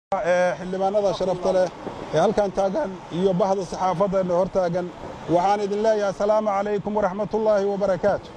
xildhibaanada sharafta leh ee halkan taagan iyo bahda saxaafadda hor taagan waxaan idin leeyahay asalaamu calaykum waraxmatullaahi wabarakaatu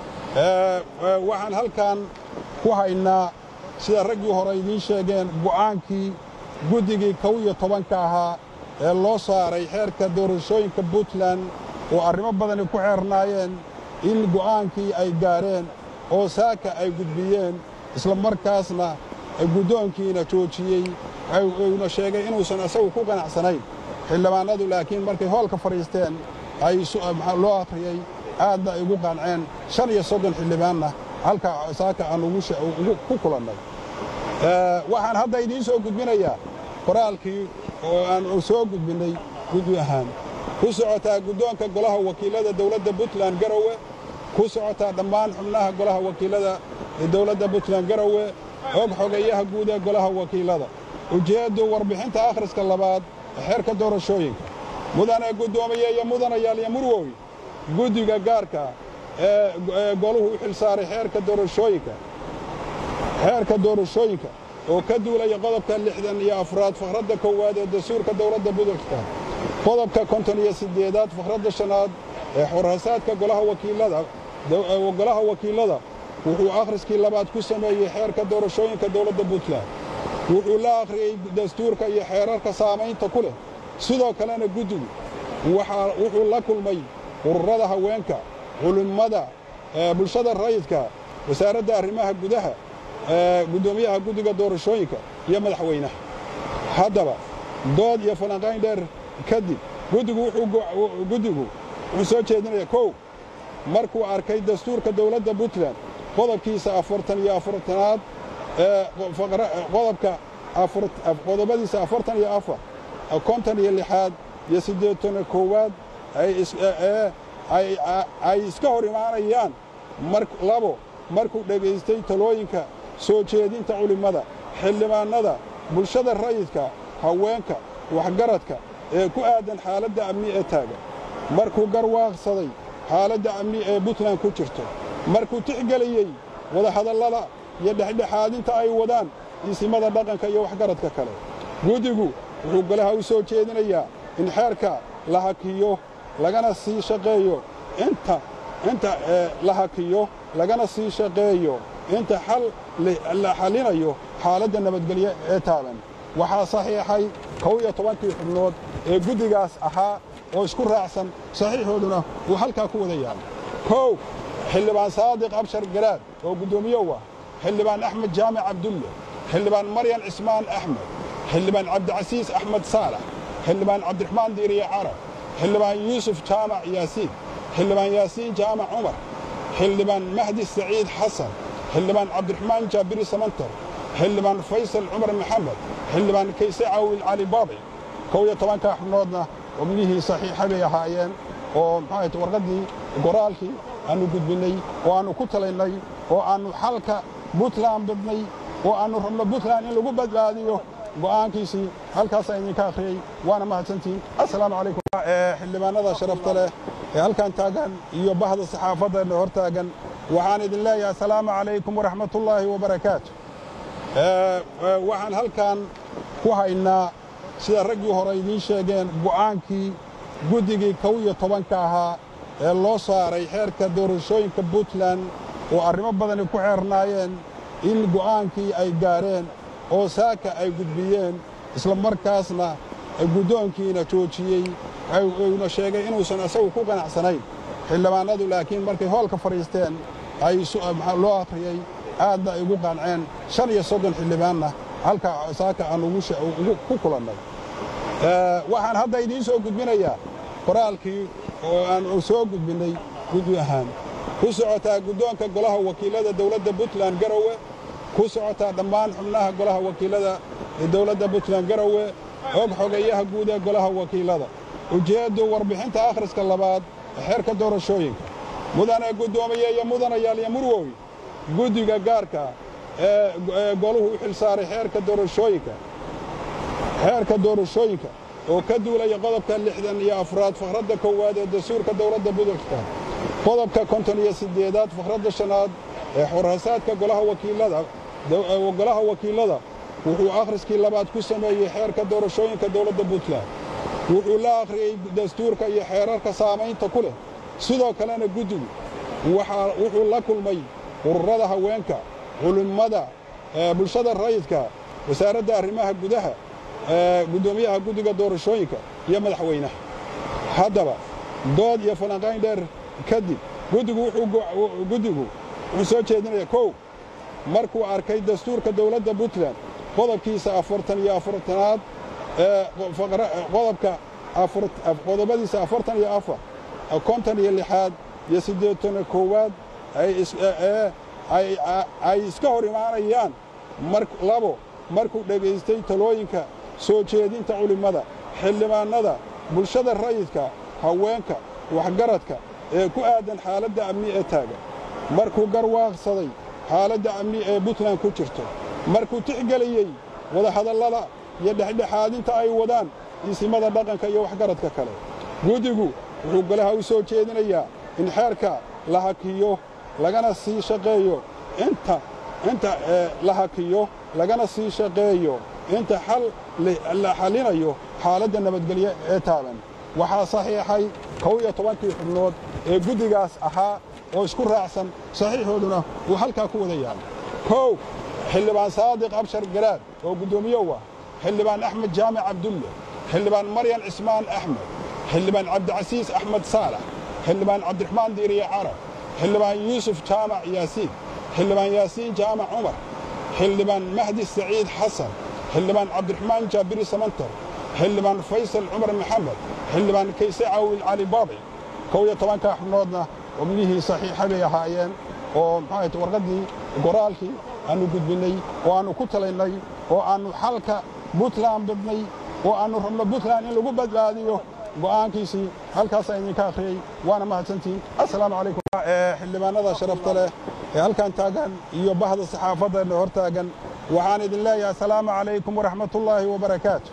waxaan halkan ku haynaa sida raggii hore idiin sheegeen go'aankii guddigii kow iyo tobanka ahaa ee loo saaray xeerka doorashooyinka puntland oo arrimo badani ku xeernaayeen in go'aankii ay gaareen oo saaka ay gudbiyeen isla markaasna guddoonkiina joojiyey uuna sheegay inuusan isagu ku qanacsanayn xildhibaanadu laakiin markay hoolka fadhiisteen ay loo akhriyey aadna ay ugu qanceen shan iyo soddon xildhibaanna halka saaka aan ku kulannay waxaan hadda idiin soo gudbinayaa qoraalkii oo aan soo gudbinnay guddi ahaan ku socotaa guddoonka golaha wakiilada dawladda puntland garowe ku socotaa dhammaan xubnaha golaha wakiilada ee dawladda puntland garowe og xogeeyaha guud ee golaha wakiilada ujeeddu warbixinta akhriska labaad ee xeerka doorashooyinka mudane guddoomiye iyo mudanayaal iyo murwoy guddiga gaarka ee goluhu u xil saaray xeerka doorashooyinka xeerka doorashooyinka oo ka duulaya qodobka lixdan iyo afraad fakhradda koowaad ee dastuurka dawladda puntland qodobka konton iyo siddeedaad fakhradda shanaad ee xorhasaadka golaha wakiilada golaha wakiilada wuxuu akhriskii labaad ku sameeyey xeerka doorashooyinka dawladda puntland wuxuu la akhriyey dastuurka iyo xeerarka saamaynta ku leh sidoo kalena guddigu wuxuu la kulmay ururada haweenka culimmada bulshada rayidka wasaaradda arrimaha gudaha guddoomiyaha guddiga doorashooyinka iyo madaxweynaha haddaba dood iyo falanqayn dheer kadib guddigu wuxuu soo jeedinaya kow markuu arkay dastuurka dawladda puntland qodobkiisa afartan iyo afartanaad qodobka qodobadiisa afartan iyo afar konton iyo lixaad iyo siddeetana koowaad ay iska hor imaanayaan labo markuu dhegaystay talooyinka soo jeedinta culimmada xildhibaannada bulshada rayidka haweenka waxgaradka ee ku aadan xaaladda amni ee taagan markuu garwaaqsaday xaaladda amni ee puntland ku jirto markuu tixgeliyey wadahadallada iyo dhexdhexaadinta ay wadaan isimada dhaqanka iyo waxgaradka kale guddigu wuxuu golaha u soo jeedinayaa in xeerka la hakiyo lagana sii shaqeeyo inta inta la hakiyo lagana sii shaqeeyo inta xal la xallinayo xaaladda nabadgelyo ee taagan waxaa saxiixay kow iyo tobankii xubnood ee guddigaas ahaa oo isku raacsan saxiixooduna uu halkaa ku wada yaalo kow xildhibaan saadiq abshar garaad oo guddoomiyow ah xildhibaan axmed jaamic cabdulle xildhibaan maryan cismaan axmed xildhibaan cabdicasiis axmed saalax xildhibaan cabdiraxmaan diiriye carab xildhibaan yuusuf jaamac yaasiin xildhibaan yaasiin jaamac cumar xildhibaan mahdi saciid xasan xildhibaan cabdiraxmaan jaabiri samantar xildhibaan faysal cumar maxamed xildhibaan kayse caawil cali baabi kow iyo tobanka xubnoodna xubnihii saxiixa bay ahaayeen oo maxaahayt warqaddii goraalkii aannu gudbinnay oo aannu ku talaynay oo aannu xalka puntland badnay oo aannu rabno puntland in lagu badbaadiyo go'aankiisii halkaasaan idinka akhriyey waana mahadsantihiin assalaamu calaykum xildhibaanada sharafta leh ee halkan taagan iyo bahda saxaafadda hor taagan waxaan idin leeyahay asalaamu calaykum waraxmatullaahi wabarakaatu waxaan halkan ku haynaa sida raggii hore idiin sheegeen go'aankii guddigii kow iyo tobanka ahaa ee loo saaray xeerka doorashooyinka puntland oo arrimo badani ku xeernaayeen in go'aankii ay gaareen oo saaka ay gudbiyeen isla markaasna guddoonkiina joojiyey uuna sheegay inuusan isagu ku qanacsanayn xildhibaanadu laakiin markay hoolka fadhiisteen ay loo akhriyey aadna ay ugu qanceen shan iyo soddon xildhibaanna halka saaka aan ku kulannay waxaan hadda idiin soo gudbinayaa qoraalkii oo aan soo gudbinnay guddi ahaan ku socotaa guddoonka golaha wakiilada dawladda puntland garowe ku socotaa dhammaan xubnaha golaha wakiilada ee dawladda puntland garowe og xogeeyaha guud ee golaha wakiilada ujeeddu warbixinta akhriska labaad ee xeerka doorashooyinka mudane guddoomiye iyo mudanayaal iyo murwoy guddiga gaarka ee goluhu u xil saaray xeerka doorashooyinka xeerka doorashooyinka oo ka duulaya qodobka lixdan iyo afraad fakhradda koowaad ee dastuurka dawladda puntland qodobka konton iyo siddeedaad fakhradda shanaad ee xorhasaadka golaha wakiilada golaha wakiilada wuxuu akhriskii labaad ku sameeyey xeerka doorashooyinka dowladda puntland wuxuu la akhriyey dastuurka iyo xeerarka saamaynta ku leh sidoo kalena guddigu wuxuu la kulmay ururada haweenka culimmada bulshada rayidka wasaaradda arrimaha gudaha guddoomiyaha guddiga doorashooyinka iyo madaxweynaha haddaba dood iyo falanqayn dheer kadib guddigu wuxuu soo jeedinaya kow markuu arkay dastuurka dowladda puntland qodobkiisa afartan iyo afartanaad qodobka qodobadiisa afartan iyo afar konton iyo lixaad iyo siddeetana koowaad ay iska hor imaanayaan labo markuu dhegaystay talooyinka soo jeedinta culimmada xildhibaannada bulshada rayidka haweenka waxgaradka ee ku aadan xaaladda amni ee taagan markuu garwaaqsaday xaaladda amni ee puntland ku jirto markuu tixgeliyey wadahadallada iyo dhexdhexaadinta ay wadaan isimada dhaqanka iyo waxgaradka kale guddigu wuxuu golaha u soo jeedinayaa in xeerka la hakiyo lagana sii shaqeeyo inta inta la hakiyo lagana sii shaqeeyo inta xal la xallinayo xaaladda nabadgelyo ee taagan waxaa saxiixay kow iyo tobankii xubnood ee guddigaas ahaa oo isku raacsan saxiixooduna uu halkaa ku wada yahay kow xildhibaan saadiq abshar garaad oo guddoomiyow ah xildhibaan axmed jaamac cabdulle xildhibaan maryan cismaan axmed xildhibaan cabdicasiis axmed saalax xildhibaan cabdiraxmaan diiriye carab xildhibaan yuusuf jaamac yaasiin xildhibaan yaasiin jaamac cumar xildhibaan mahdi saciid xasan xildhibaan cabdiraxmaan jaabiri samantar xildhibaan faysal cumar maxamed xildhibaan kayse caawil cali baabi kow iyo tobankaa xubnoodna xubnihii saxiixa bay ahaayeen oo maxaahayt warqaddii goraalkii aannu gudbinnay oo aannu ku talaynay oo aannu xalka puntland badnay oo aannu rabno puntland in lagu badbaadiyo go'aankiisii halkaasaa idinka akhriyey waana mahadsantihiin assalaamu calaykum xildhibaanada sharafta leh ee halkan taagan iyo bahda saxaafadda hor taagan waxaan idin leeyahay assalaamu calaykum waraxmatullaahi wabarakaatu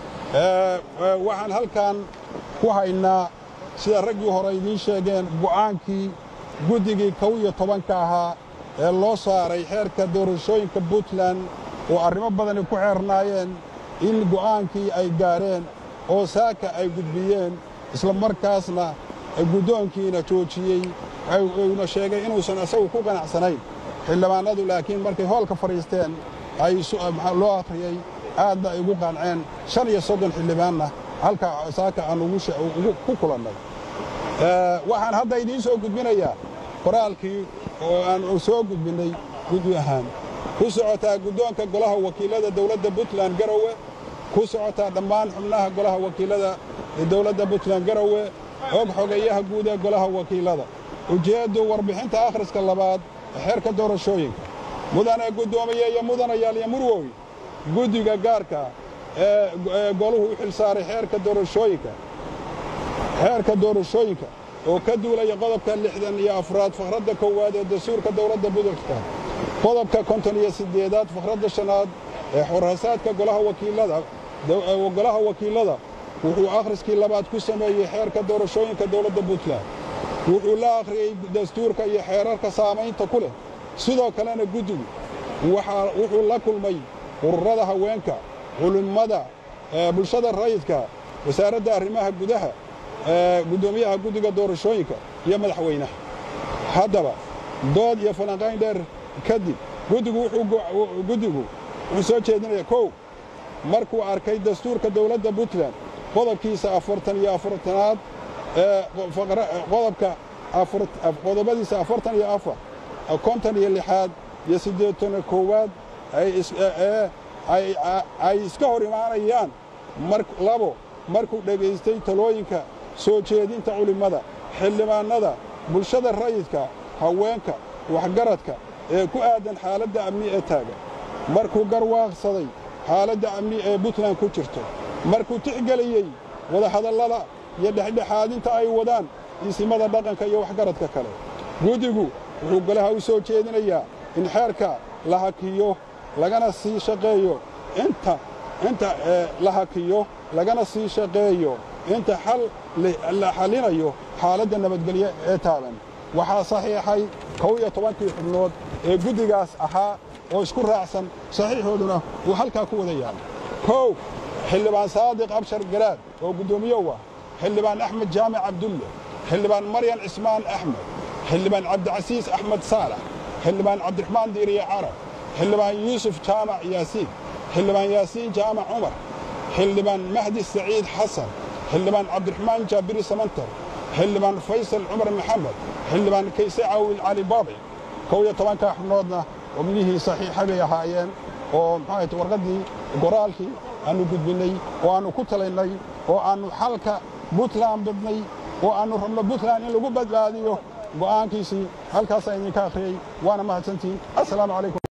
waxaan halkan ku haynaa sida raggii hore idiin sheegeen go'aankii guddigii kow iyo tobanka ahaa ee loo saaray xeerka doorashooyinka puntland oo arrimo badani ku xeernaayeen in go'aankii ay gaareen oo saaka ay gudbiyeen isla markaasna guddoonkiina joojiyey uuna sheegay inuusan isagu ku qanacsanayn xildhibaanadu laakiin markay hoolka fadhiisteen ay loo akhriyey aadna ay ugu qanceen shan iyo soddon xildhibaanna halka saaka aan ku kulannay waxaan hadda idiin soo gudbinayaa qoraalkii oo aan soo gudbinnay guddi ahaan ku socotaa guddoonka golaha wakiilada dowladda puntland garowe ku socotaa dhammaan xubnaha golaha wakiilada ee dowladda puntland garowe og xogeeyaha guud ee golaha wakiilada ujeeddu warbixinta akhriska labaad ee xeerka doorashooyinka mudane guddoomiye iyo mudanayaal iyo murwoy guddiga gaarka ee goluhu u xil saaray xeerka doorashooyinka xeerka doorashooyinka oo ka duulaya qodobka lixdan iyo afraad fakhradda koowaad ee dastuurka dowladda puntland qodobka konton iyo siddeedaad fakhradda shanaad ee xorhasaadka golaha wakiilada golaha wakiilada wuxuu akhriskii labaad ku sameeyey xeerka doorashooyinka dowladda puntland wuxuu la akhriyey dastuurka iyo xeerarka saamaynta ku leh sidoo kalena guddigu wuxuu la kulmay ururada haweenka culimmada bulshada rayidka wasaaradda arrimaha gudaha guddoomiyaha guddiga doorashooyinka iyo madaxweynaha haddaba dood iyo falanqayn dheer kadib guddigu wuxuu soo jeedinaya kow markuu arkay dastuurka dowladda puntland qodobkiisa afartan iyo afartanaad qodobka qodobadiisa afartan iyo afar konton iyo lixaad iyo siddeetana koowaad ay iska hor imaanayaan labo markuu dhegaystay talooyinka soo jeedinta culimmada xildhibaannada bulshada rayidka haweenka waxgaradka ee ku aadan xaaladda amni ee taagan markuu garwaaqsaday xaaladda amni ee puntland ku jirto markuu tixgeliyey wadahadallada iyo dhexdhexaadinta ay wadaan isimada dhaqanka iyo waxgaradka kale guddigu wuxuu golaha u soo jeedinayaa in xeerka la hakiyo lagana sii shaqeeyo inta inta la hakiyo lagana sii shaqeeyo inta xal la xallinayo xaaladda nabadgelyo ee taagan waxaa saxiixay kow iyo tobankii xubnood ee guddigaas ahaa oo isku raacsan saxiixooduna uu halkaa ku wada yaalla kow xildhibaan saadiq abshar garaad oo guddoomiyow ah xildhibaan axmed jaamac cabdulle xildhibaan maryan cismaan axmed xildhibaan cabdicasiis axmed saalax xildhibaan cabdiraxmaan diiriye carab xildhibaan yuusuf jaamac yaasiin xildhibaan yaasiin jaamac cumar xildhibaan mahdi saciid xasan xildhibaan cabdiraxmaan jaabiri samantar xildhibaan faysal cumar maxamed xildhibaan kayse caawil cali baabi kow iyo tobanka xubnoodna xubnihii saxiixa bay ahaayeen oo maxaahayt warqaddii goraalkii aannu gudbinnay oo aannu ku talaynay oo aannu xalka buntland badnay oo aannu rabno buntland in lagu badbaadiyo go'aankiisii halkaasaa idinka akhriyey waana mahadsantihin assalaamu calaykum